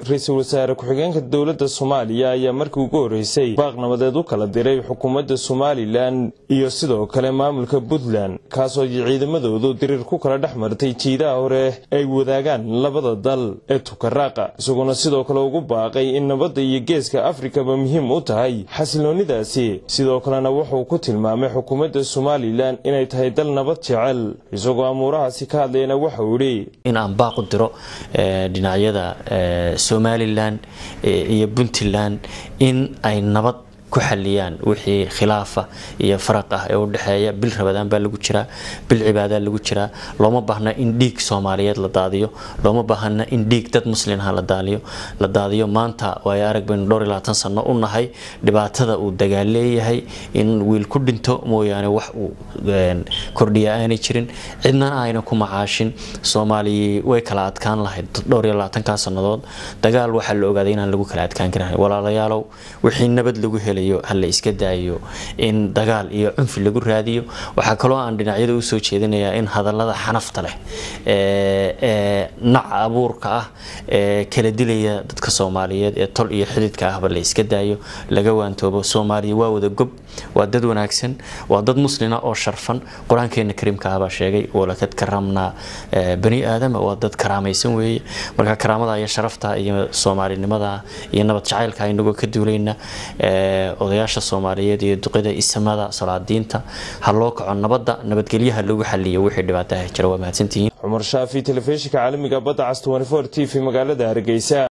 ra-iisul wasaare ku-xigeenka dowladda soomaaliya ayaa markii ugu horreysay baaq nabadeed u kala diray xukuumadda somalilan iyo sidoo kale maamulka puntland kaasoo ciidamadoodu diriir ku kala dhex martay jiidaha hore ay wadaagaan labada dal ee tukaraaqa isagoona sidoo kale ugu baaqay in nabadda iyo geeska afrikaba muhiim u tahay xasiloonidaasi sidoo kalena wuxuu ku tilmaamay xukuumadda somalilan inay tahay dal nabad jecel isagoo amuurahaasi ka hadlayana waxauu idhi in aan baaq u diro dhinacyada somalilan iyo puntland in ay nabad ku xaliyaan wixii khilaafa iyo faraq ah ee u dhexeeya bil rabadaan baa lagu jiraa bil cibaadaa lagu jiraa looma baahna in dhiig soomaaliyeed la daadiyo looma baahna in dhiig dad muslimha la daadiyo maanta waayo arag baynu dhowr iyo labaatan sano u nahay dhibaatada uu dagaal leeyahay in wiil ku dhinto mooyaane wax uu kordhiya aanay jirin cidnana ayna ku macaashin soomaaliya way kala adkaan lahayd dhowr iyo labaatankaa sannadood dagaal waxaa la ogaaday inaan lagu kala adkaan karin walaalayaalow wixii nabad lagu helay hala iska daayo in dagaal iyo cunfi lagu raadiyo waxaa kaloo aan dhinacyada usoo jeedinayaa in hadallada xanafta leh ee naca abuurka ah ee kala dilaya dadka soomaaliyeed ee tol iyo xididka ahba la iska daayo laga waantoobo soomaaliya waa wada gob waa dad wanaagsan waa dad muslina oo sharfan qur-aankeena kariimka ah baa sheegay walakad karamnaa bani aadama waa dad karaamaysan weeye marka karaamada iyo sharafta iyo soomaalinimada iyo nabad jacaylka inagoo ka duulayna odayaasha soomaaliyeed iyo duqida isamada salaadiinta ha loo kaco nabadda nabadgelyaha lagu xaliyo wixii dhibaataha jira waa mahadsantihiin cumar shaafi telefishinka caalamiga badda cas t v magaalada hargeysa